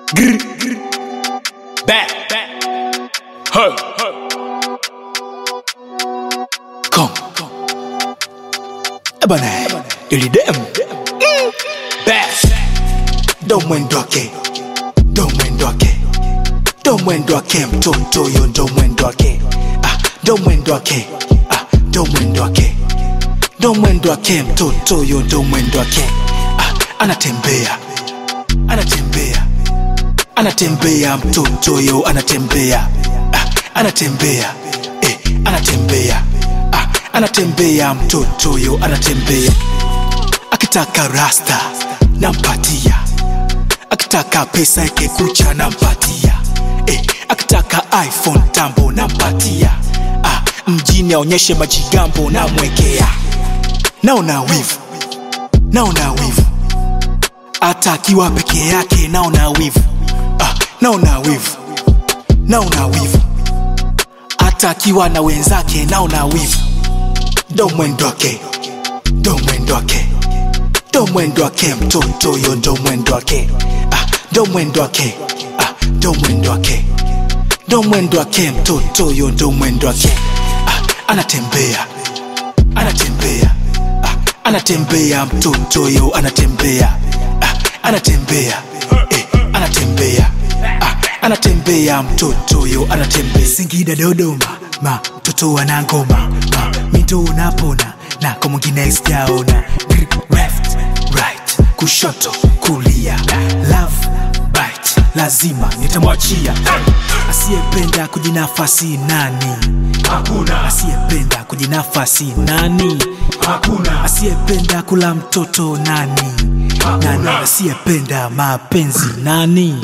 Grr, grr. Back, back. Huh, huh. Come. Ebane, ili dem. Mm. Back. ndo mwendo wake ndo mwendo wake ndo mwendo wake mtoto yo ndo mwendo wake ah, ndo mwendo wake ah, ndo mwendo wake ndo mwendo wake mtoto yo ndo mwendo wake ah, anatembea anatembea anatembea mtoto yo anatembea ah, anatembea eh, anatembea ah, anatembea mtoto yo anatembea akitaka rasta nampatia akitaka pesa yake kucha nampatia eh, akitaka iphone tambo nampatia ah, mjini aonyeshe majigambo namwekea naona wivu naona wivu hata akiwa peke yake naona wivu ah, naona wivu naona wivu hata akiwa na wenzake naona wivu ndo mwendo wake ndo mwendo wake ndo mwendo wake mtoto yo ndo mwendo wake ah, ndo mwendo wake ah, ndo mwendo wake ndo mwendo wake mtoto yo ndo mwendo wake ah, anatembea anatembea ah, anatembea mtoto yo anatembea ah, anatembea eh, anatembea ah, anatembea mtoto yo anatembea Singida Dodoma, ma mtoto wana ngoma, ma mito unapona na kwa mwingine sijaona. Grip, Left, right, kushoto, kulia, love bite, lazima nitamwachia. Asiyependa kujinafasi nani? Hakuna. Asiyependa kujinafasi nani? Hakuna. Asiyependa kula mtoto nani? Nani asiyependa mapenzi nani?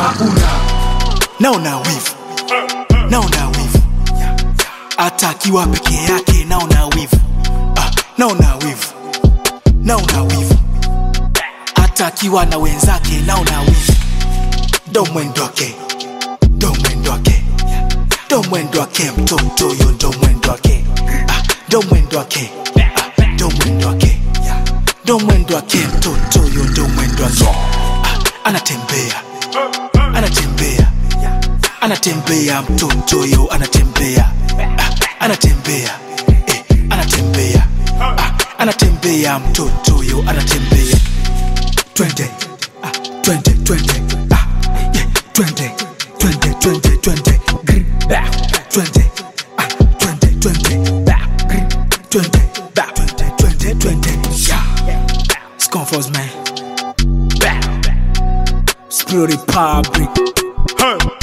naona wivu naona wivu hata akiwa peke yake naona wivu ah, naona wivu naona wivu hata akiwa na wenzake naona wivu ndo mwendo wake ndo mwendo wake ndo mwendo wake mtoto yo ndo mwendo wake ah, ndo mwendo wake ah, ndo mwendo wake ndo mwendo wake mtoto yo ndo mwendo wake ah, anatembea anatembea anatembea mtoto yo anatembea ah, anatembea eh, anatembea ah, anatembea mtoto yo anatembea twende ah, twende twende ah, yeah, twende twende twende twende Grr, bah, twende ah, twende twende bah, grr, twende bah, twende twende twende yeah. Sconfos man Spirit Republic Huh.